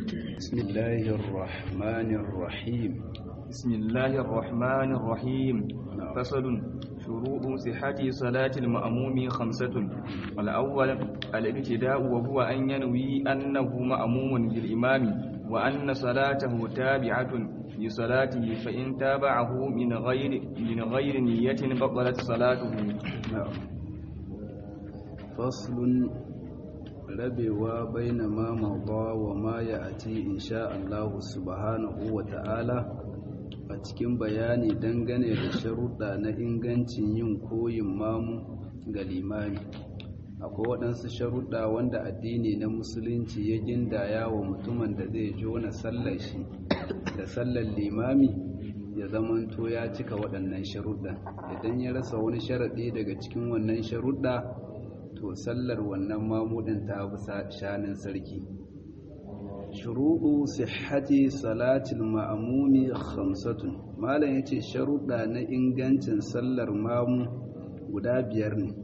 بسم الله الرحمن الرحيم بسم الله الرحمن الرحيم نعم. فصل شروط صحة صلاة المأموم خمسة الأول الابتداء وهو أن ينوي أنه مأموم بالإمام وأن صلاته تابعة لصلاته فإن تابعه من غير من غير نية بطلت صلاته نعم فصل rabewa baina ma mawda wa ma ya'ti insha Allah subhanahu wa ta'ala a cikin bayani dangane da sharuɗa na ingancin yin koyin mamu ga limami akwai waɗansu sharuɗa wanda addini na musulunci ya gindaya wa mutumin da zai jona sallar shi da sallar limami ya zamanto ya cika waɗannan sharuɗa idan ya rasa wani sharaɗi daga cikin wannan sharuɗa to sallar wannan mamudin ta bi shanin sarki shuruɗu sihhati salatil ma'amumi khamsatun malam yace sharuɗa na ingancin sallar mamu guda biyar ne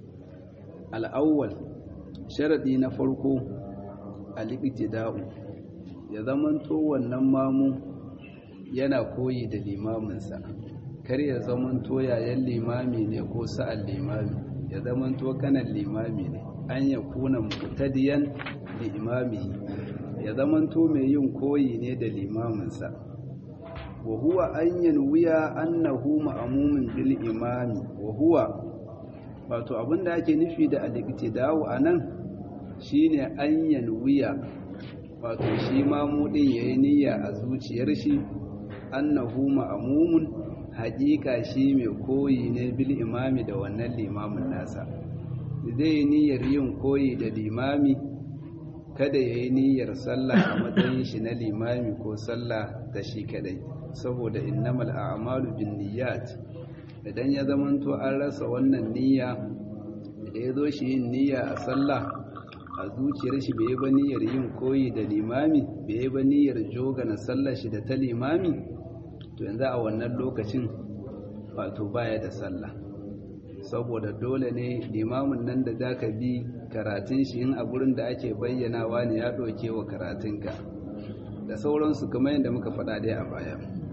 al'awwal sharaɗi na farko al-iqtida'u ya zamanto wannan mamu yana koyi da limaminsa kar ya zamanto yayan limami ne ko sa'an limami ya zamanto kanan limami ne an ya kuna mutadiyan da imamihi ya zamanto mai yin koyi ne da limaminsa wa huwa an yanwiya annahu ma'amumin bil imami wa huwa wato abinda ake nufi da al-iqtida'u anan shine an yanwiya wato shi mamudin yayi niyya a zuciyar shi annahu ma'amumun haƙiƙa shi mai koyi ne bil imami da wannan limamin nasa zai niyyar yin koyi da limami kada ya yi niyyar sallah a matsayin shi na limami ko sallah ta shi kadai saboda innamal a'malu bin niyyat idan ya zamanto an rasa wannan niyya da ya zo shi yin niyya a sallah a zuciyar shi bai ba niyyar yin koyi da limami bai ba niyyar jogana sallar shi da ta limami to yanzu a wannan lokacin wato baya da sallah saboda dole ne limamin nan da zaka bi karatun shi in a gurin da ake bayyanawa ne ya ɗauke wa karatunka da sauransu kamar yadda muka faɗa dai a baya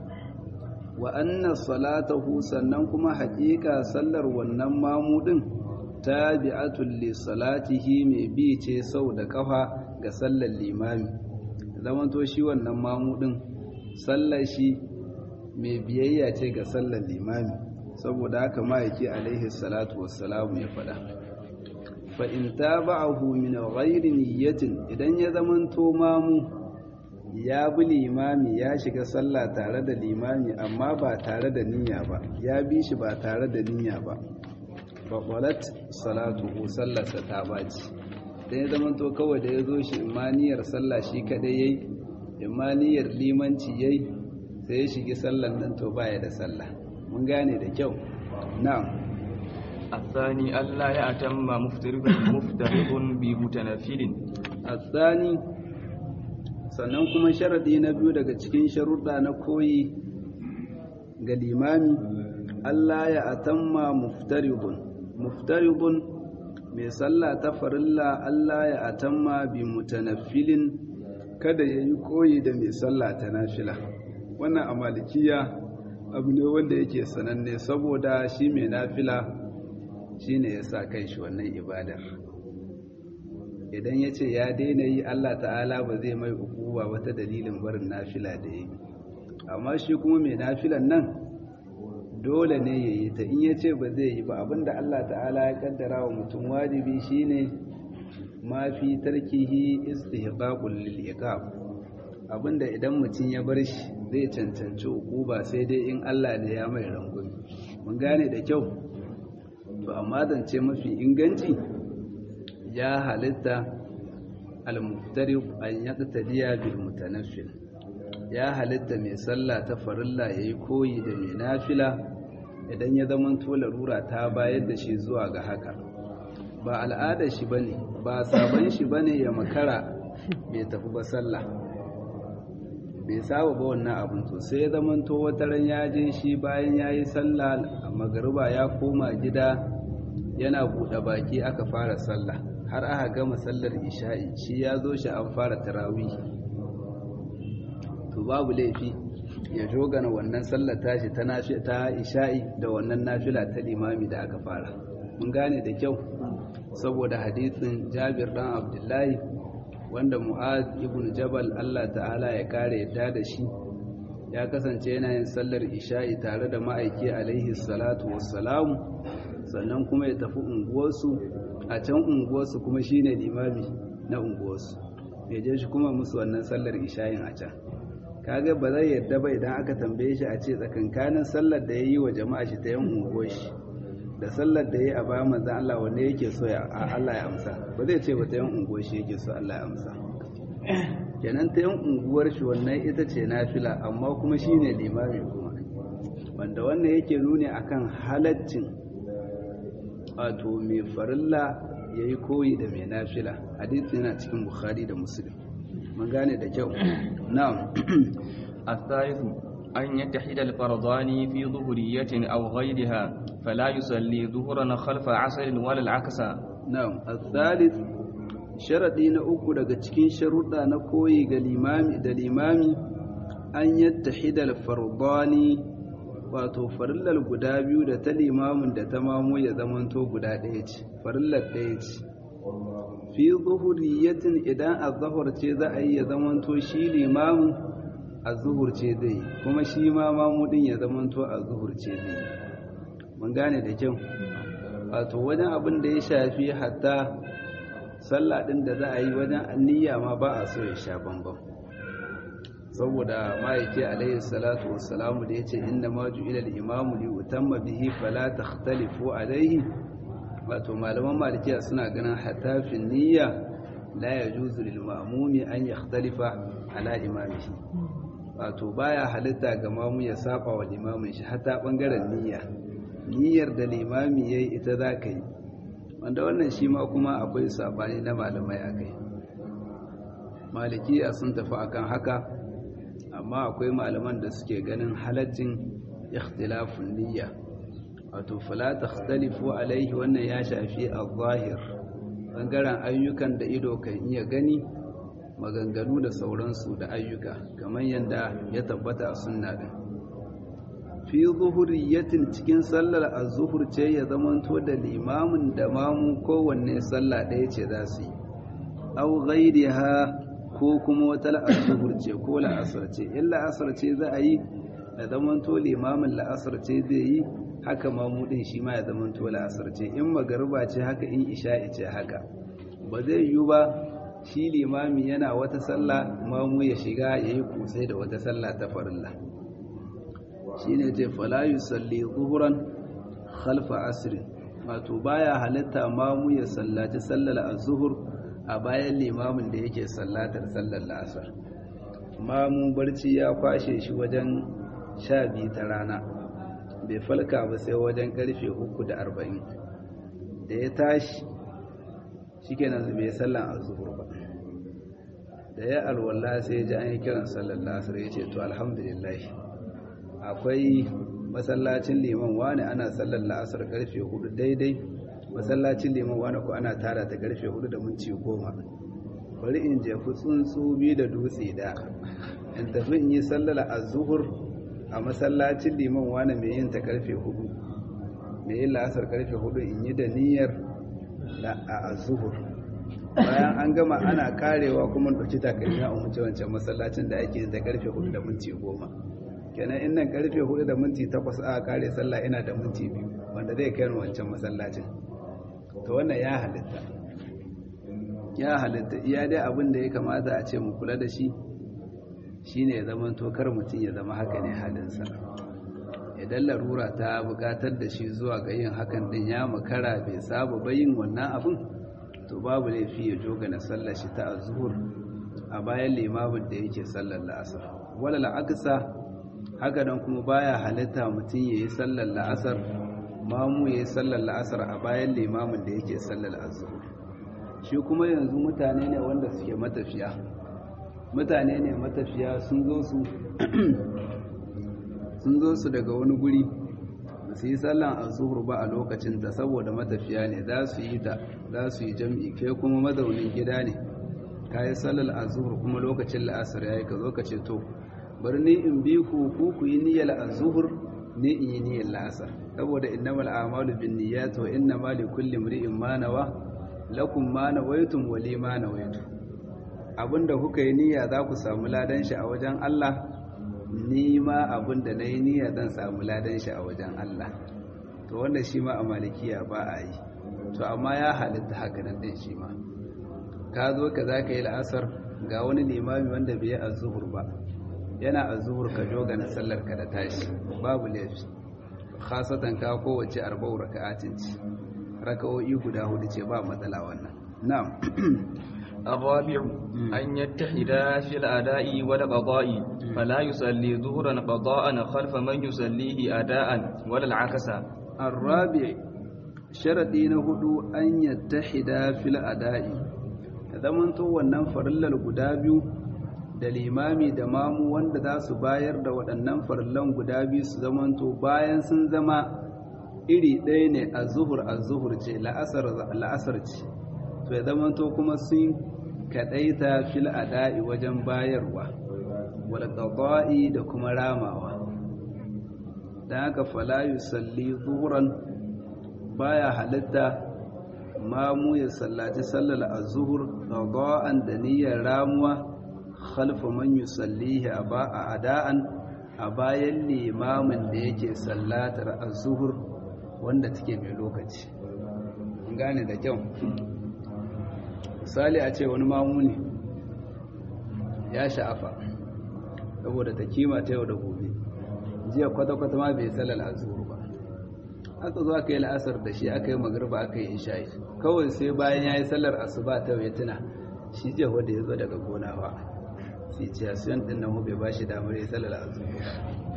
wa anna salatahu sannan kuma haƙiƙa sallar wannan mamudin tabi'atul li salatihi mai bi ce sau da kafa ga sallar limami zamanto shi wannan mamudin sallar shi mai biyayya ce ga sallar limami saboda haka ma'aiki alaihi salatu wassalamu ya faɗa fa in taba'ahu min ghairi niyyatin idan ya zamanto mamu ya bi limami ya shiga sallah tare da limami amma ba tare da niyya ba ya bi shi ba tare da niyya ba fa qalat salatuhu sallarsa ta baci dan ya zamanto kawai da ya zo shi imaniyar sallah shi kadai yayi imaniyar limanci yayi sai ya shigi sallan nan to baya da sallah mun gane da kyau na'am الثاني ألا يأتم مفترض مفترض بمتنفل الثاني sannan kuma sharadi na biyu daga cikin sharuɗa na koyi ga limami Allah ya atamma muftaribun muftaribun mai sallah ta farilla Allah ya atamma bi mutanaffilin kada ya yi koyi da mai sallah ta nafila wannan a malikiya abu ne wanda yake sananne saboda shi mai nafila shi ne ya sa kai shi wannan ibadar idan ya ce ya daina yi allah ta'ala ba zai mai hukuwa wata dalilin barin nafila da ya yi amma shi kuma mai nafilan nan dole ne ya yi ta in ya ce ba zai yi ba abinda allah ta'ala ya kaddara wa mutum wajibi shine ma fi tarkihi istihqaqul lil iqab abinda idan mutum ya bar shi zai cancanci ba sai dai in Allah ne ya mai rangumi mun gane da kyau to amma zance mafi inganci ya halitta al-muftariq an yaqtadiya bil mutanaffil ya halitta mai sallah ta farilla yayi koyi da mai nafila idan ya zama to larura ta bayar da shi zuwa ga haka ba al'adar shi bane ba sabon shi bane ya makara bai tafi ba sallah bai saba ba wannan abin to sai ya zamanto wata ran ya je shi bayan ya yi sallah a magariba ya koma gida yana buɗe baki aka fara sallah har aka gama sallar isha'i shi ya zo shi an fara tarawih babu laifi ya jogana wannan sallar tashi ta nafi ta isha'i da wannan nafila ta limami da aka fara mun gane da kyau saboda hadisin Jabir dan Abdullahi wanda Mu'az ibn Jabal Allah ta'ala ya kare yadda da shi ya kasance yana yin sallar isha'i tare da ma'aiki alaihi salatu wassalamu sannan kuma ya tafi unguwarsu a can unguwarsu kuma shine limami na unguwarsu ya je shi kuma musu wannan sallar isha'in a can kaga ba zai yarda ba idan aka tambaye shi a ce tsakankanin sallar da ya yi wa jama'a shi ta yan unguwar shi da sallar da ya yi a bayan manzan Allah wanda yake so ya Allah ya amsa ba zai ce ba ta yan unguwar shi yake so Allah ya amsa kenan ta yan unguwar shi wannan ita ce nafila amma kuma shine limami kuma wanda wannan yake nuni akan halaccin wato mai farilla yayi koyi da mai nafila hadisi yana cikin bukhari da muslim mun gane da kyau na'am الثالث أن يتحد الفرضان في ظهرية أو غيرها فلا يصلي ظهرا خلف عسل ولا العكس na'am الثالث sharadi na uku daga cikin sharuɗa na koyi ga limami da limami an yattahida al-fardani wato farillar guda biyu da ta limamin da ta mamu ya zamanto guda ɗaya ce farillar ɗaya ce fi zuhuriyatin idan azhar ce za a yi ya zamanto shi limamin azhur ce zai kuma shi ma mamu din ya zamanto azhur ce zai mun gane da kyau wato wajen abin da ya shafi hatta sallah din da za a yi wajen niyya ma ba a so ya sha bambam saboda ma'aiki alaihi salatu wassalamu da yace inna ma ju'ila al-imamu li utamma bihi fala takhtalifu alaihi wato malaman malikiya suna ganin hatta fi niyya la yajuzu lil ma'mumi an yakhtalifa ala imamihi wato baya halitta ga mamu ya saba wa limamin shi hatta bangaren niyya niyyar da limami yayi ita za ka yi wanda wannan shi ma kuma akwai sabani na malamai akai malikiya sun tafi akan haka amma akwai malaman da suke ganin halaccin ikhtilafun niyya wato fala takhtalifu alaihi wannan ya shafi al-zahir bangaren ayyukan da ido kan iya gani maganganu da sauransu da ayyuka kamar yadda ya tabbata a sunna din fi zuhuriyatin cikin sallar az-zuhur ce ya zamanto da limamin da mamu kowanne sallah ɗaya ce za su yi aw ghayriha ko kuma wata la'asar ce ko la'asar ce in la'asar ce za a yi da zamanto limamin la'asar ce zai yi haka mamudin shi ma ya zamanto la'asar ce in magariba ce haka in isha'i ce haka ba zai yiwu ba shi limami yana wata sallah mamu ya shiga ya yi kusai da wata sallah ta farilla shi ne ce falayu salli zuhuran khalfa asirin wato baya halitta mamu ya sallaci sallar az-zuhur a bayan limamin da yake sallatar sallar la'asar mamu barci ya kwashe shi wajen sha biyu ta rana bai falka ba sai wajen karfe uku da arba'in da ya tashi shi kenan bai sallan azuhur ba da ya alwala sai ji an yi kiran sallar la'asar ya ce to alhamdulillah akwai masallacin liman wani ana sallar la'asar karfe hudu daidai masallacin liman wani ko ana tara ta karfe hudu da minti goma bari in jefi tsuntsu biyu da dutse da in tafi in yi sallar azuhur a masallacin liman wani mai yin ta karfe hudu mai yin la'asar karfe hudu in yi da niyyar a azuhur bayan an gama ana karewa kuma ɗauki takalmi a umarci wancan masallacin da ake yin ta karfe hudu da minti goma kenan in nan karfe hudu da minti takwas a kare sallah ina da minti biyu wanda zai kai wancan masallacin to wannan ya halitta ya halitta iya dai abin da ya kamata a ce mu kula da shi shine ya zama tokar mutum ya zama haka ne halinsa idan larura ta bukatar da shi zuwa ga yin hakan din ya makara bai saba bayin wannan abin to babu laifi ya joga na sallar shi ta azhur a bayan limamin da yake sallar la'asar wala la'aksa haka nan kuma baya halitta mutum ya yi sallar la'asar mamu ya yi sallar la'asar a bayan limamin da yake sallar azhur shi kuma yanzu mutane ne wanda suke matafiya mutane ne matafiya sun zo su sun zo su daga wani guri su yi sallan azuhur ba a lokacin ta saboda matafiya ne za su yi ta za su yi jam'i kai kuma mazaunin gida ne ka yi sallar azuhur kuma lokacin la'asar ya yi ka zo ka ce to bari ni in bi ku ku ku yi niyyar az-zuhr ni in yi niyyar la'asar saboda innamal a'malu binniyat wa innamal likulli imri'in ma nawa lakum ma nawaytum wa li ma nawaytu abinda kuka yi niyya za ku samu ladan shi a wajen Allah ni ma abinda nayi niyya zan samu ladan shi a wajen Allah to wanda shi ma a malikiya ba a yi to amma ya halitta haka nan din shi ma ka zo ka za ka yi la'asar ga wani limami wanda bai yi azuhur ba yana azuhur ka joga na sallar ka da tashi babu laifi khasatan ka kowace arba'u raka'atin ce raka'o'i guda hudu ce ba matsala wannan na'am الرابع أن يتحدا في الأداء والقضاء فلا يصلي ظهرا قضاء خلف من يصليه أداء ولا العكس الرابع شرطي نهدو أن يتحدا في الأداء zamanto wannan farillar guda biyu da limami da mamu wanda za su bayar da waɗannan farillan guda biyu su zamanto bayan sun zama iri ɗaya ne a zuhur a zuhur ce la'asar ce to ya zamanto kuma sun kaɗaita fil ada'i wajen bayarwa wal qada'i da kuma ramawa dan haka fala yusalli zuhuran baya halitta mamu ya sallaci sallar azhur qada'an da niyyar ramuwa khalfa man yusallihi a ada'an a bayan limamin da yake sallatar azhur wanda take mai lokaci gane da kyau misali a ce wani mamu ne ya sha'afa saboda ta kima ta yau da gobe jiya kwata-kwata ma bai sallar azhur ba aka zo aka yi la'asar da shi aka yi magarba aka yi isha'i kawai sai bayan ya yi sallar asuba ta ya tuna shi ce wanda ya zo daga gona ba sai ce asiyan ɗin nan bai ba shi damar ya sallar azhur ba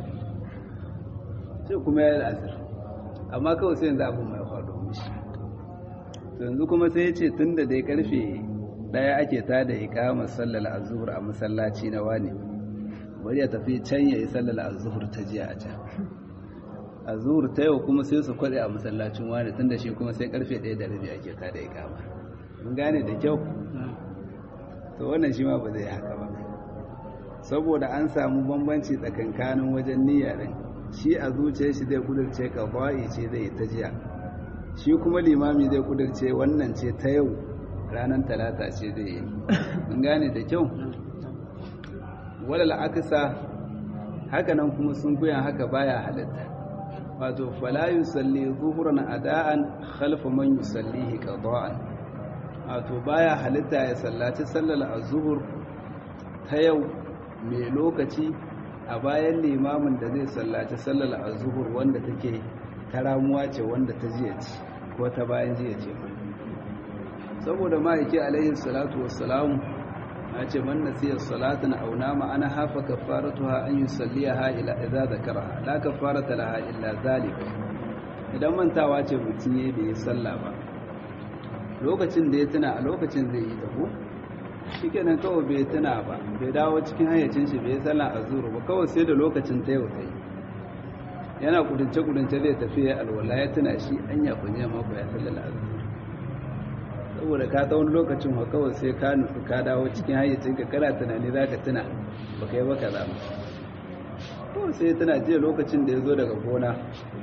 sai kuma ya yi la'asar amma kawai sai yanzu abin mai faɗo mishi yanzu kuma sai ya ce tun da dai karfe ɗaya ake ta da ikamar sallar azhur a masallaci na wani bari ya tafi can ya yi sallar azhur ta jiya a can azhur ta yau kuma sai su kwade a masallacin wani tunda shi kuma sai karfe 1 da rabi ake ta da ikama mun gane da kyau to wannan shi ma ba zai haka ba saboda an samu bambanci tsakankanin wajen niyya din shi a zuciyar shi zai kudurce kawai ce zai ta jiya shi kuma limami zai kudurce wannan ce ta yau ranar talata ce zai yi mun gane da kyau walal aksa haka nan kuma sun kuyan haka baya halitta wato fala yusalli zuhuran ada'an khalfa man yusallihi qada'an wato baya halitta ya sallaci sallar azhur ta yau mai lokaci a bayan limamin da zai sallaci sallar azhur wanda take ta ramuwa ce wanda ta jiya ce ko ta bayan jiya ce saboda ma'aiki alaihi salatu wassalamu ya ce man nasiya salatan aw nama ana hafa kafaratuha an yusalliha ila idza zakaraha la kafarata laha illa zalik idan mantawa ce mutum yayi bai sallah ba lokacin da ya tuna a lokacin zai yi tafi shikenan kawai bai tuna ba bai dawo cikin hayyacin shi bai sallah azuru ba kawai sai da lokacin ta yau ta yi yana kudince kudince zai tafi ya alwala ya tuna shi anya kunya mako ya sallah azuru saboda ka ta wani lokacin wa kawai sai ka nufi ka dawo cikin hayyacin ka kana tunani za ka tuna ba ka yi ba kaza ba kawai sai tana jiya lokacin da ya zo daga gona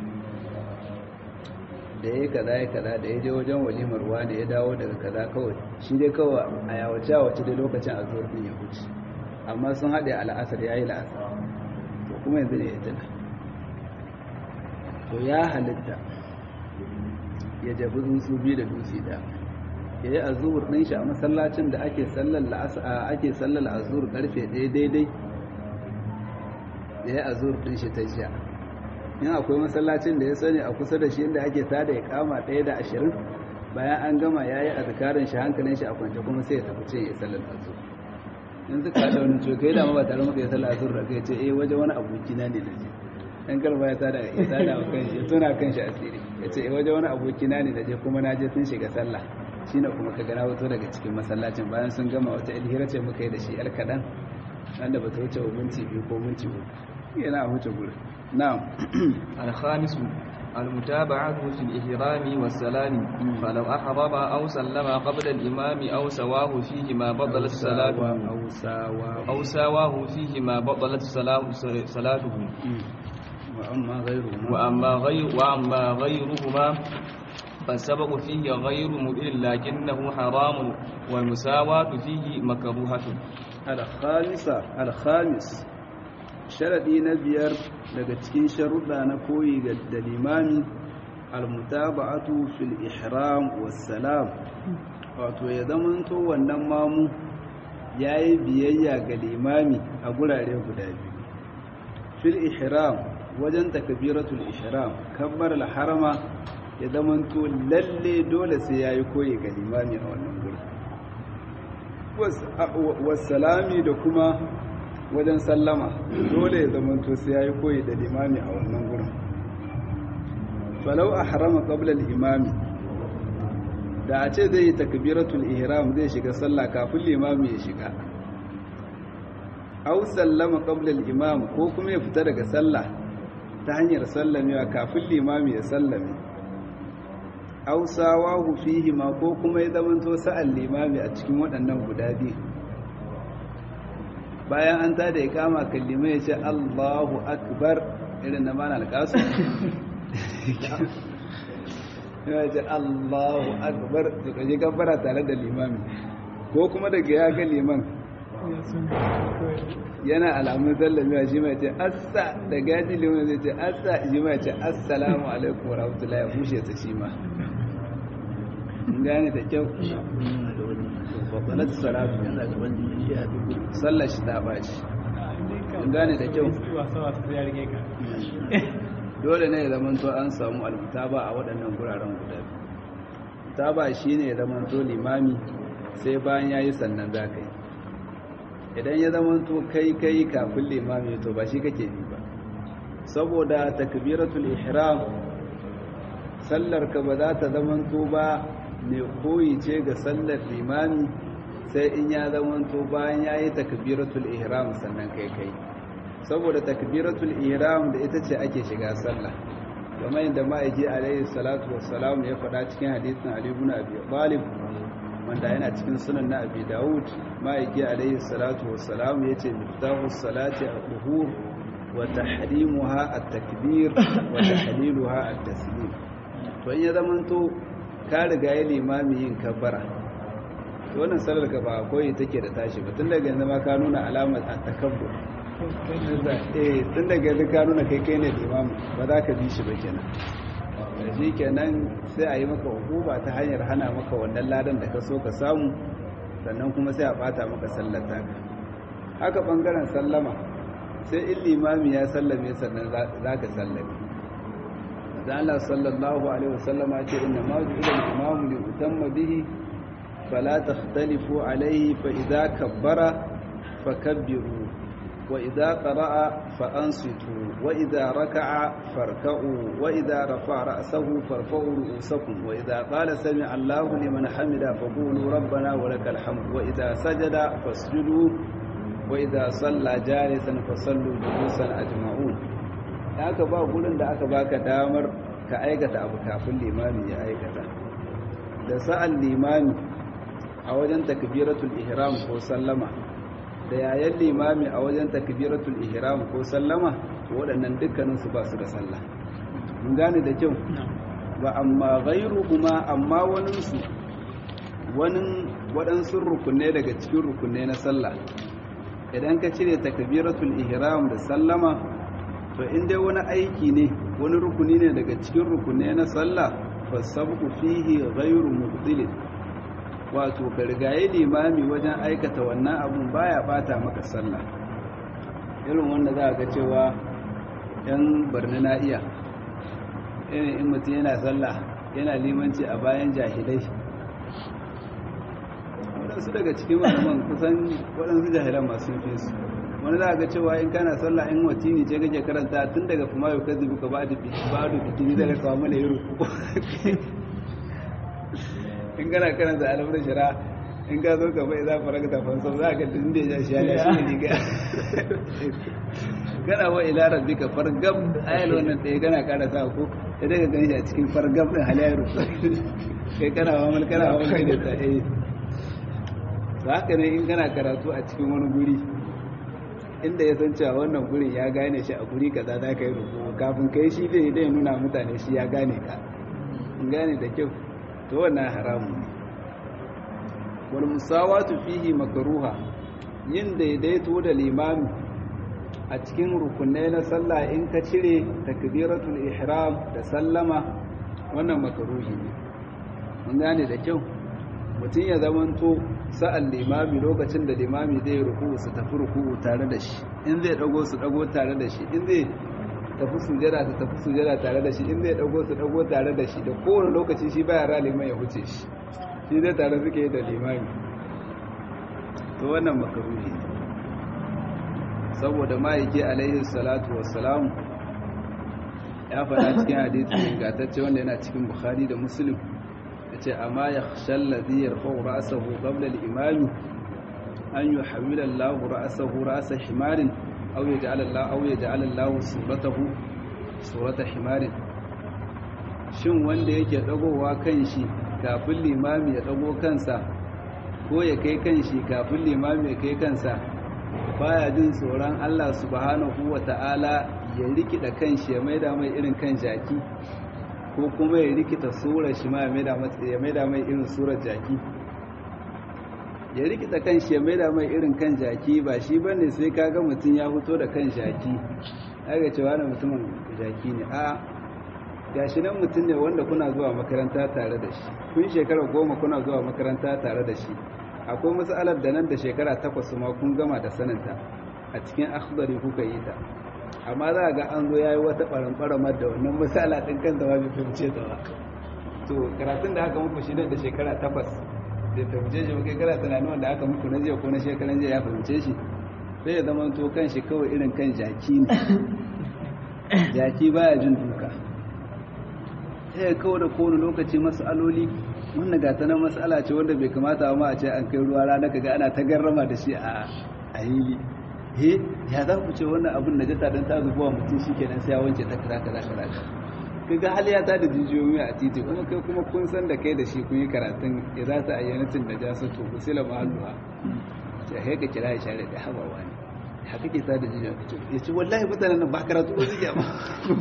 da ya yi kaza ya kaza da ya je wajen walimar ruwa da ya dawo daga kaza kawai shi dai kawai a yawace a wace dai lokacin a zuwa ya huce amma sun haɗe a la'asar ya yi la'asar to kuma yanzu ne ya tuna to ya halitta ya jabi tsuntsu biyu da dutse da ya yi azur ɗin shi a masallacin da ake sallar azur ƙarfe ɗaya daidai ya yi azur ɗin shi ta jiya in akwai masallacin da ya sani a kusa da shi inda ake tada ya kama ɗaya da ashirin bayan an gama ya yi azikarin shi hankalin shi a kwance kuma sai ya tafi ce ya sallar azur in suka haɗa wani cokai da ma ba tare maka ya sallar azur da kai ce eh waje wani abokina ne da je dan kalma ya tada ya tada wa kanshi ya tona kanshi asiri ya ce eh waje wani abokina ne da je kuma na je sun shiga sallah shi ne kuma ka gana wato daga cikin masallacin bayan sun gama wata ilhira ce muka yi da shi yar kaɗan wanda ba ta wuce wa minti biyu ko minti uku yana a wuce gurin na'am الخامس المتابعة في الإحرام والسلام فلو أحرم أو سلم قبل الإمام أو سواه فيهما بطلت صلاته أو ساواه أو سواه فيهما بطلت صلا- صلاته وأما غيرهما وأما غير وأما غيرهما فالسبق فيه غير مبين لكنه حرام والمساواة فيه مكروهة alkhamisa alkhamis sharadi na biyar daga cikin sharuɗa na koyi ga da limami almutaba'atu fil ihram wassalam wato ya zamanto wannan mamu yayi biyayya ga limami a gurare guda biyu fil ihram wajen takbiratul ihram kabbar harama ya zamanto lalle dole sai yayi koyi ga limami a wannan gurin wasalami da kuma wajen sallama dole ya zamanto sai ya yi koyi da limami a wannan gurin falau a harama ƙablar imami da a ce zai yi takbiratul ihram zai shiga sallah kafin limami ya shiga au sallama ƙablar imam ko kuma ya fita daga sallah ta hanyar sallamewa kafin limami ya sallame ausawahu fihi ma ko kuma ya zamanto sa'al limami a cikin waɗannan guda biyu bayan an tada ya kama kallimai ya ce Allahu akbar irin na mana alƙasu ya ce Allahu akbar to kaje gabara tare da limami ko kuma daga ya ga liman yana alamun zallamewa shi mai ce assa da gaji liman zai ce assa shi mai ce assalamu alaikum wa rahmatullahi ya bushe ta shi ma gane da kyau faɗalat salatu sallar shi ta baci gane da kyau dole ne ya zamanto an samu almutaba a waɗannan guraren guda mutaba shi ne ya zamanto limami sai bayan ya yi sannan za ka yi idan ya zamanto kai kai kafin limami to ba shi kake bi ba saboda takbiratul ihram sallar ka ba za ta zamanto ba mai koyi ce ga sallar limami sai in ya zamanto bayan ya yi takbiratul ihram sannan kai kai saboda takbiratul ihram da ita ce ake shiga sallah kamar yadda ma'aiki alaihi salatu wassalam ya faɗa cikin hadisin ali ibn abi talib wanda yana cikin sunan na abi daud ma'aiki alaihi salatu wassalam ya ce miftahu salati al-tuhur wa tahrimuha at-takbir wa tahliluha at-taslim to in ya zamanto ka riga ya limami yin kabbara wannan salar ka ba koyi take da tashi ba tun daga yanzu ma ka nuna alamar takabbur eh tun daga yanzu ka nuna kai kai ne limami ba za ka bi shi ba kenan da shi kenan sai a yi maka hukuma ta hanyar hana maka wannan ladan da ka so ka samu sannan kuma sai a bata maka sallar taka haka bangaren sallama sai in limami ya sallame sannan za ka sallame da Allah sallallahu alaihi wasallam ya ce inna ma ju'ila al-imamu li utamma bihi fala takhtalifu alaihi fa idza kabbara fakabbiru wa idza qara'a fa ansitu wa idza raka'a farka'u wa idza rafa'a ra'sahu farfa'u ru'usakum wa idza qala sami'a Allahu liman hamida faqulu rabbana wa lakal hamd wa idza sajada fasjudu wa idza salla jalisan fasallu julusan ajma'un da aka ba gurin da aka baka damar ka aikata abu kafin limami ya aikata da sa'an limami a wajen takbiratul ihram ko sallama da yayan limami a wajen takbiratul ihram ko sallama waɗannan dukkanin su ba su da sallah mun gane da kyau ba amma ghairu kuma amma wani su wani waɗansu rukunne daga cikin rukunne na sallah idan ka cire takbiratul ihram da sallama to in dai wani aiki ne wani rukuni ne daga cikin rukuni na sallah fa sabqu fihi ghayru mubtil wato gargaye limami wajen aikata wannan abun baya bata maka sallah irin wanda za ga cewa yan barna na iya irin in mutum yana sallah yana limanci a bayan jahilai waɗansu daga cikin malaman kusan waɗansu jahilan masu fi su wani za a ga cewa in kana sallah in watini ce kake karanta tun daga kuma yau kazi buka ba da bikini zai kawo mana yi ruku in kana karanta alamar shara in ka zo ka bai za fara ka tafan sau za ka tun da ya shi ya shi ne riga kana wa ila rabbika fargab ayal wannan ɗaya kana ƙara sa ko sai dai ka gani a cikin fargab din halayyar kai kana wa mal kana wa mal da ta eh to haka ne in kana karatu a cikin wani guri inda ya san cewa wannan gurin ya gane shi a guri kaza za ka yi ruku kafin kai shi zai dai nuna mutane shi ya gane ka in gane da kyau to wannan haramun ne wal musawatu fihi makruha yin daidaito da limami a cikin rukunai na sallah in ka cire takbiratul ihram da sallama wannan makruhi ne in gane da kyau mutum ya zamanto sa'an limami lokacin da limami zai ruku su tafi ruku tare da shi in zai dago su dago tare da shi in zai tafi sujada su tafi sujada tare da shi in zai dago su dago tare da shi da kowane lokaci shi baya ra liman ya huce shi shi zai tare suke yi da limami to wannan makaruhi saboda ma'aiki alaihi salatu wassalam ya faɗa cikin hadisi ingantacce wanda yana cikin bukhari da muslim ya ce amma ya shallazi ya rufau ra'asahu qabla al-imami an yuhawwila Allahu ra'asahu ra'asa himarin aw yaj'ala Allah aw yaj'ala Allah suratahu surata himarin shin wanda yake dagowa kan shi kafin limami ya dago kansa ko ya kai kan shi kafin limami ya kai kansa baya jin tsoron Allah subhanahu wata'ala ya rikida kan shi ya maida mai irin kan jaki ko kuma ya rikita surar shi ma ya maida mai irin surar jaki ya rikita kan shi ya maida mai irin kan jaki ba shi bane sai kaga mutum ya fito da kan jaki aka cewa na mutumin jaki ne a gashi nan mutum ne wanda kuna zuwa makaranta tare da shi kun shekara goma kuna zuwa makaranta tare da shi akwai matsalar da nan da shekara takwas ma kun gama da saninta a cikin akhdari kuka yi ta amma za ga an zo yayi wata ɓaramɓaramar da wannan matsala ɗin kan zama bai fahimce ta ba to karatun da aka muku shi nan da shekara takwas bai fahimce shi ba kai kana tunanin wanda aka muku na jiya ko na shekaran jiya ya fahimce shi sai ya zama to kan shi kawai irin kan jaki ne jaki baya jin duka sai kawai da kowane lokaci matsaloli wannan gata na matsala ce wanda bai kamata ma a ce an kai ruwa rana kaga ana ta garrama da shi a hili he ya za ku ce wannan abin da jata don ta zubuwa mutum shi kenan sai ya wanke ta kaza kaza kaza kaga hali ya ta da jijiyoyi a titi kuma kai kuma kun san da kai da shi kun yi karatun ya za ta ayyanatin da ja su to kusila mahalluha sai kai ka kira ya share da habawa ne haka ke ta da jijiyoyi ya ce wallahi mutanen nan ba karatu ba su ba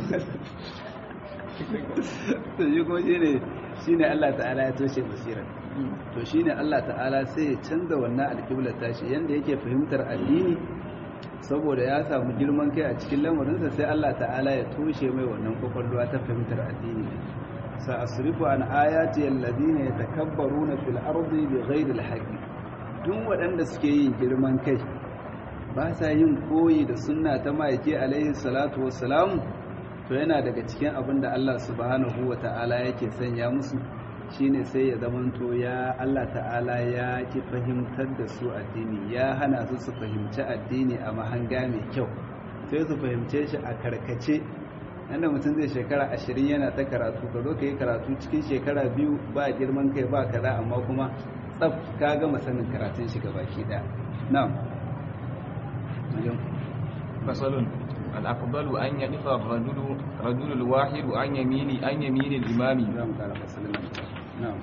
to shi kuma shi ne shi ne Allah ta'ala ya toshe basirar to shi ne Allah ta'ala sai ya canza wannan alƙiblar tashi yadda yake fahimtar addini saboda ya samu girman kai a cikin lamarinsa sai Allah ta'ala ya toshe mai wannan kwakwalwa ta fahimtar addini sa asrifu an ayati alladhina yatakabbaruna fil ardi bighairi alhaqi duk waɗanda suke yin girman kai ba sa yin koyi da sunna ta ma'aiki alaihi salatu wassalam to yana daga cikin abin da Allah subhanahu wa ta'ala yake sanya musu shine sai ya zamanto ya Allah ta'ala ya ki fahimtar da su addini ya hana su su fahimci addini a mahanga mai kyau sai su fahimce shi a karkace yadda mutum zai shekara ashirin yana ta karatu ka zo ka yi karatu cikin shekara biyu ba girman kai ba kaza amma kuma tsaf ka gama sanin karatun shi baki daya na'am fasalun الأفضل أن يقف الرجل رجل الواحد عن يمين عن يمين الإمام نعم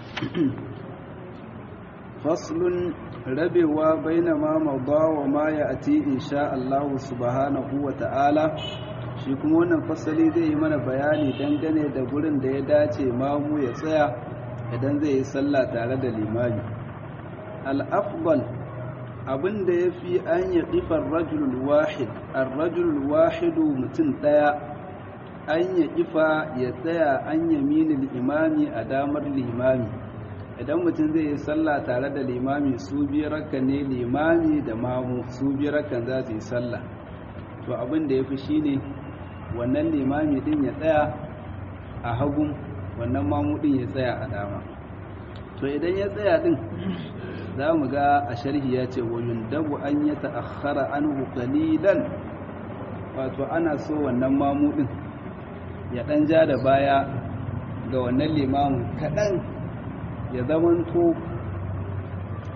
فصل ربوا بين ما مضى وما يأتي إن شاء الله سبحانه وتعالى shi kuma wannan fasali zai yi mana bayani dangane da gurin da ya dace mamu ya tsaya idan zai yi sallah tare da limami al-afdal abin da ya fi an yi ƙifar rajulul wahid an rajulul wahidu mutum ɗaya an ya ƙifa ya tsaya an yaminin imami a damar limami idan mutum zai yi sallah tare da limami su biyar ne limami da mamu su biyar za su yi sallah to abin da ya fi shi ne wannan limami ɗin ya tsaya a hagun wannan mamu ɗin ya tsaya a dama to idan ya tsaya ɗin za mu ga a sharhi ya ce wa yundabu an ya ta'akhkhara anhu qalilan wato ana so wannan mamudin ya dan ja da baya ga wannan limamin kadan ya zamanto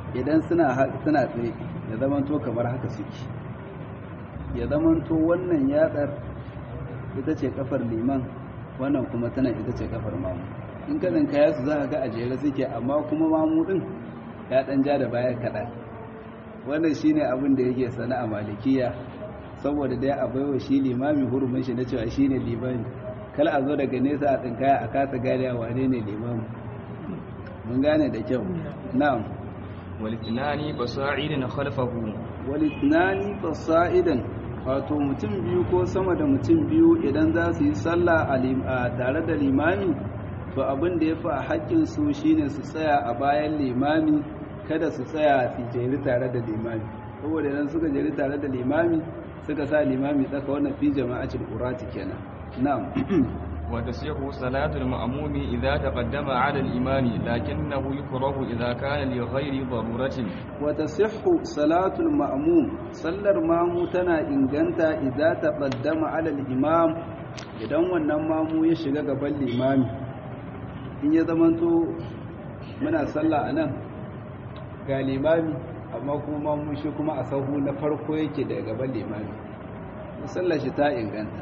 idan suna suna tsaye ya zamanto kamar haka suke ya zamanto wannan yatsar ita ce kafar liman wannan kuma tana ita ce kafar mamu in ka kaya su za ka ga a jere suke amma kuma mamu din ya dan ja da baya kaɗan wannan shine abin da yake sana a malikiya saboda dai a baiwa shi limami hurumin shi na cewa shine limami kala a zo daga nesa a tsinkaya a kasa gane wane ne limami mun gane da kyau na'am walitnani basa'idin khalfahu walitnani fasa'idan wato mutum biyu ko sama da mutum biyu idan za su yi sallah a tare da limami to abin da ya fi a haƙƙinsu shine su tsaya a bayan limami kada su tsaya su jeri tare da limami saboda idan suka jeri tare da limami suka sa limami tsaka wannan fi jama'atul urati kenan na'am وتصح صلاة المأموم إذا تقدم على الإمام لكنه يكره إذا كان لغير ضرورة وتصح صلاة المأموم صلى المأموم تنا إنجنتا إذا تقدم على الإمام idan wannan mamu ya shiga gaban limami in ya zamanto muna sallah a nan ga limami amma kuma mamu shi kuma a sahu na farko yake daga gaban limami sallar shi ta inganta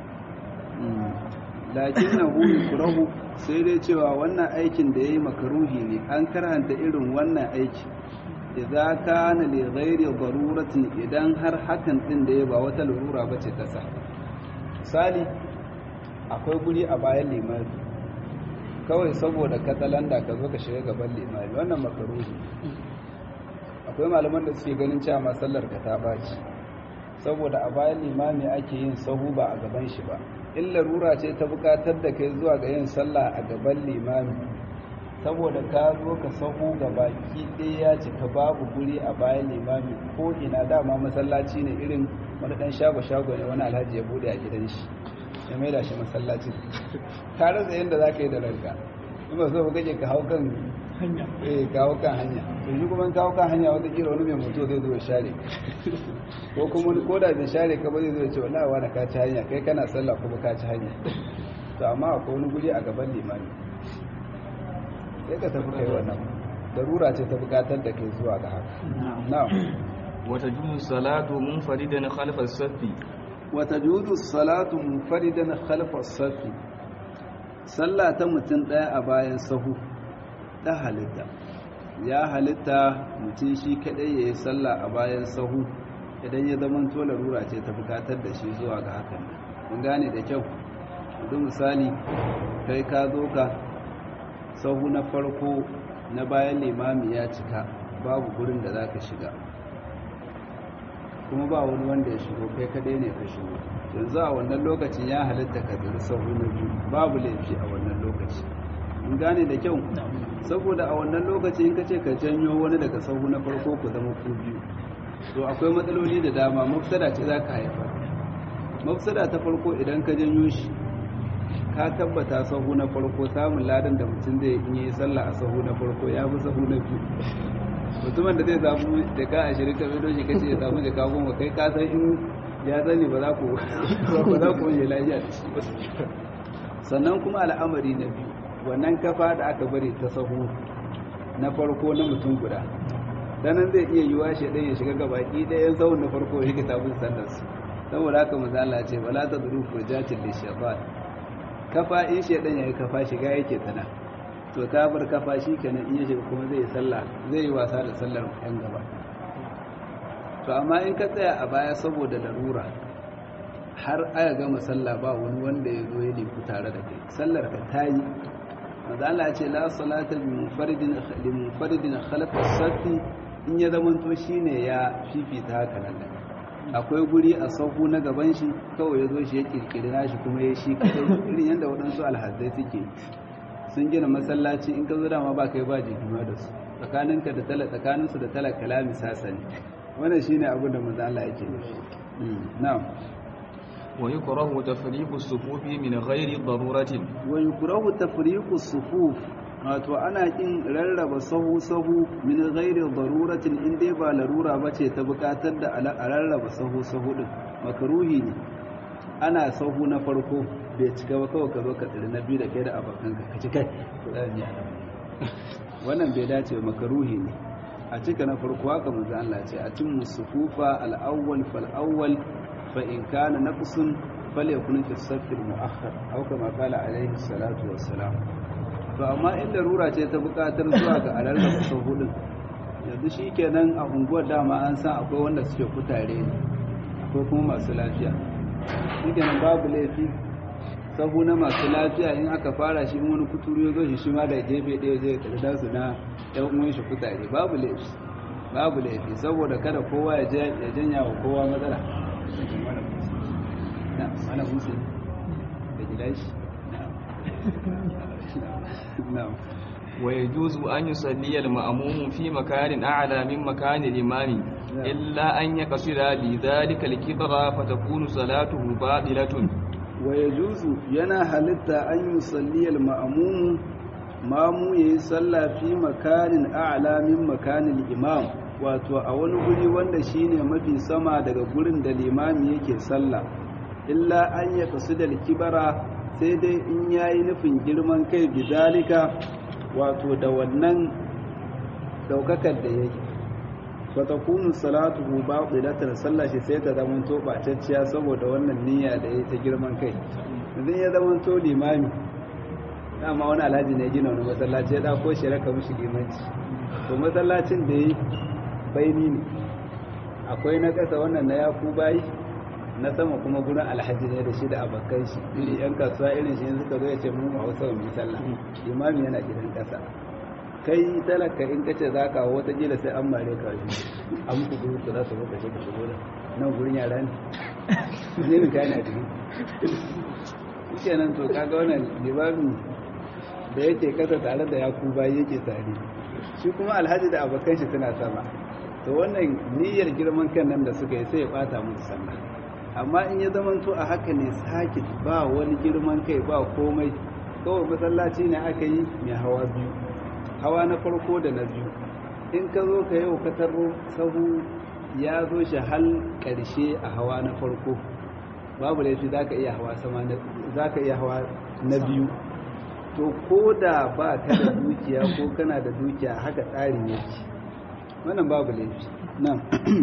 lakin na huyi kurahu sai dai cewa wannan aikin da ya yi makaruhi ne an karanta irin wannan aiki idza kana li ghairi daruratin idan har hakan din da ya ba wata lura bace ta sa misali akwai guri a bayan limami kawai saboda katsalanda ka zo ka shiga gaban limami wannan makaruhi akwai malaman da suke ganin cewa masallar ka ta baci saboda a bayan limami ake yin sahu ba a gaban shi ba in larura ce ta bukatar da kai zuwa ga yin sallah a gaban limami saboda ka zo ka sahu ga baki ɗaya ya cika babu guri a bayan limami ko ina dama masallaci ne irin wani ɗan shago-shago ne wani alhaji ya bude a gidan shi ya maida shi masallaci ka rasa yadda za ka yi da ranka in ba so ba kake ka hau kan hanya eh ka hau kan hanya to shi kuma ka hau kan hanya wata kira wani mai mutu zai zo ya share ko kuma wani koda bai share ka ba zai zo ya ce wallahi wani ka ci hanya kai kana sallah kuma ka ci hanya to amma akwai wani guri a gaban limami sai ka tafi kai wannan darura ce ta bukatar da kai zuwa ga haka na'am wata juzu salatu munfaridan khalfa as-saffi wata juzu salatu munfaridan khalfa as-saffi sallah ta mutum daya a bayan sahu ta halitta ya halitta mutum shi kadai yayi sallah a bayan sahu idan ya zama to larura ce ta bukatar da shi zuwa ga hakan mun gane da kyau duk misali kai ka zo ka sahu na farko na bayan limami ya cika babu gurin da za ka shiga kuma ba wani wanda ya shigo kai kadai ne ka shigo yanzu a wannan lokacin ya halitta ka zira sahu na biyu babu laifi a wannan lokaci in gane da kyau saboda a wannan lokaci in ka ce ka janyo wani daga sahu na farko ku zama ku biyu to akwai matsaloli da dama mafsada ce za ka haifa mafsada ta farko idan ka janyo shi ka tabbata sahu na farko samun ladan da mutum zai yi sallah a sahu na farko ya fi sahu na biyu mutumin da zai samu da ka ashirin ka bido shi kace ya samu da ka goma kai ka san in ya sani ba za ku ba za ku yi lafiya da shi sannan kuma al'amari na biyu wannan kafa da aka bari ta sahu na farko na mutum guda danan zai iya yiwa shi ɗaya ya shiga gabaki ɗayan sahun na farko ya rikita bin sallar su saboda haka manzo Allah ce bala ta duru furjatin lishafat kafa in shaidan ya yi kafa shiga yake tana to ka bar kafa shi kenan in ya shiga kuma zai yi sallah zai yi wasa da sallar yan gaba to amma in ka tsaya a baya saboda larura har aka gama sallah ba wani wanda ya zo ya liku tare da kai sallar ka ta yi maza Allah ce la salata bi munfaridin li munfaridin khalfa safi in ya zamanto shine ya fifita haka nan akwai guri a sauku na gaban shi kawai ya zo shi ya kirkiri nashi kuma ya shi kadai irin yadda waɗansu alhazai suke sun gina masallaci in ka zo dama ba kai ba jikima da su tsakaninka da tala tsakaninsu da tala kalami sasani wannan shine abin da manzo Allah yake nufi na'am wa yukrahu tafriqu as-sufufi min ghairi daruratin wa yukrahu tafriqu as-sufuf wato ana kin rarraba sahu-sahu min ghairi daruratin in dai ba larura bace ta bukatar da a rarraba sahu-sahu din makruhi ne ana sahu na farko bai cika ba kawai ka zo ka tsiri na biyu da kai da abokan ka kaci kai wannan bai dace ba makruhi ne a cika na farko haka manzo Allah ce a cin musufufa al-awwal fal awwal fa in kana naqsun falyakun fi as-saff al-mu'akhkhar aw kama qala alayhi salatu wassalam to amma in larura ce ta buƙatar zuwa ga alarraba sahudin yanzu shikenan a unguwar dama an san akwai wanda suke kutare ne akwai kuma masu lafiya shikenan babu laifi sahu na masu lafiya in aka fara shi wani kuturu ya zo shi shi ma da gefe ɗaya zai karda su na ɗan uwan shi kutare babu laifi babu laifi saboda kada kowa ya janya wa kowa matsala na mana musu da gilashi na ويجوز أن يصلي المأموم في مكان أعلى من مكان الإمام إلا أن يقصد لذلك الكبر فتكون صلاته باطلة ويجوز ينا halitta an yusalli al-ma'mum mamu yayi sallah fi makanin a'la min makanin imam wato a wani guri wanda shine mafi sama daga gurin da limami yake sallah illa an ya kasu da kibara sai dai in yayi nufin girman kai bizalika wato da wannan daukakar da yake fatakunu salatuhu batilatan sallah shi sai ta zama to bacacciya saboda wannan niyya da yayi ta girman kai idan ya zama to limami dama wani alhaji ne gina wani masallaci ya dako shi raka mishi limanci to masallacin da yayi baini ne akwai na kasa wannan na yaku bayi na sama kuma gurin alhaji ne da shi da abokan shi iri yan kasuwa irin shi suka zo ya ce mu hausa mu sallah limami yana gidan kasa kai talaka in kace za ka wata jila sai an mare ka shi an muku guru ku za su muka shi ka shigo da nan gurin yara ne ne ne kai na jiki shi nan to kaga wannan limami da yake kasa tare da yakuba yake tare shi kuma alhaji da abokan shi suna sama to wannan niyyar girman kan nan da suka yi sai ya bata musu sallah amma in ya zamanto a haka ne sakit ba wani girman kai ba komai kawai masallaci ne aka yi mai hawa biyu hawa na farko da na biyu in ka zo ka yau ka tarro sahu ya zo shi hal ƙarshe a hawa na farko babu laifi za ka iya hawa sama za ka iya hawa na biyu to ko da ba ka da dukiya ko kana da dukiya haka tsarin yake wannan babu laifi nan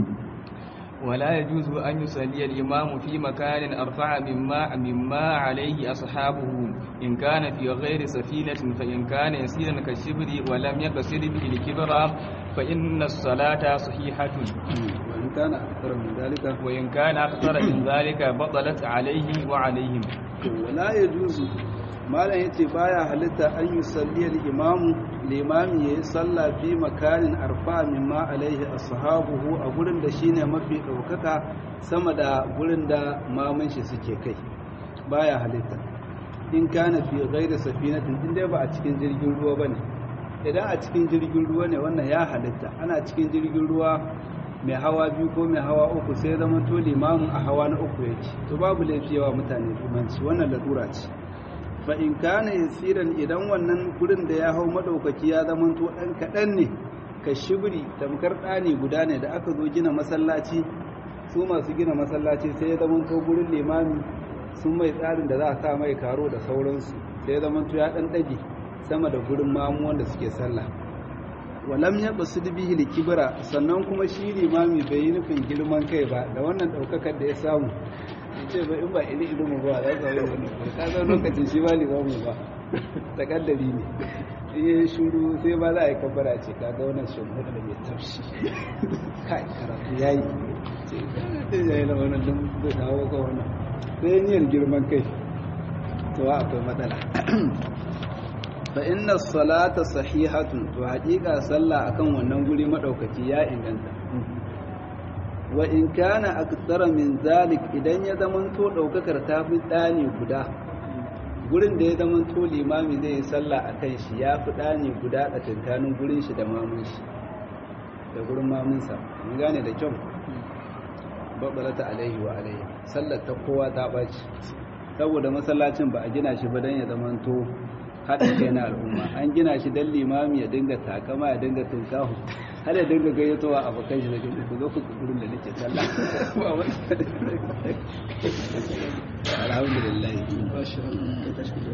ولا يجوز أن يصلي الإمام في مكان أرفع مما مما عليه أصحابه إن كان في غير سفينة فإن كان يسيرا كالشبر ولم يقصد به الكبر فإن الصلاة صحيحة وإن كان أكثر من ذلك وإن كان أكثر من ذلك بطلت عليه وعليهم ولا يجوز malam ya ce baya halitta an yi salliyar imamu limami ya yi salla fi makanin arfa mimma alaihi ashabuhu a gurin da shine mafi ɗaukaka sama da gurin da maman shi suke kai baya halitta in kana fi ghairi safinatin in dai ba a cikin jirgin ruwa bane idan a cikin jirgin ruwa ne wannan ya halitta ana cikin jirgin ruwa mai hawa biyu ko mai hawa uku sai zama to limamin a hawa na uku yake to babu laifi yawa mutane limanci wannan lalura ce fa in kana yasiran idan wannan gurin da ya hau madaukaki ya zama to dan kadan ne ka shibri tamkar ɗani guda ne da aka zo gina masallaci su masu gina masallaci sai ya zama to gurin limami sun mai tsarin da za a sa mai karo da sauransu sai ya zama to ya dan dage sama da gurin mamu wanda suke sallah walam ya basu bihi likibra sannan kuma shi limami bai yi nufin girman kai ba da wannan daukakar da ya samu ce ba in ba ili ilimu ba za ka yi wani ka zo lokacin shi ba limamu ba takaddari ne in yi shuru sai ba za a yi kabbara ce ka ga wannan shimfiɗa da mai tafshi kai karatu ya yi ce ya yi da wannan don zai kawo ka wannan sai yin girman kai to akwai matsala fa inna salata sahihatun to haƙiƙa sallah akan wannan guri madaukaki ya inganta wa in kana aktsara min zalik idan ya zamanto daukakar ta fi dani guda gurin da ya zamanto limami zai yi sallah akan shi ya fi dani guda a tantanin gurin shi da mamun shi da gurin mamunsa mun gane da kyau babbalata alaihi wa alaihi sallar ta kowa ta baci saboda masallacin ba a gina shi ba dan ya zamanto haɗin kai na al'umma an gina shi don limami ya dinga takama ya dinga tunkahu har ya dinga gayyatowa abokan shi da gani ku zo ku gurin da nake sallah alhamdulillah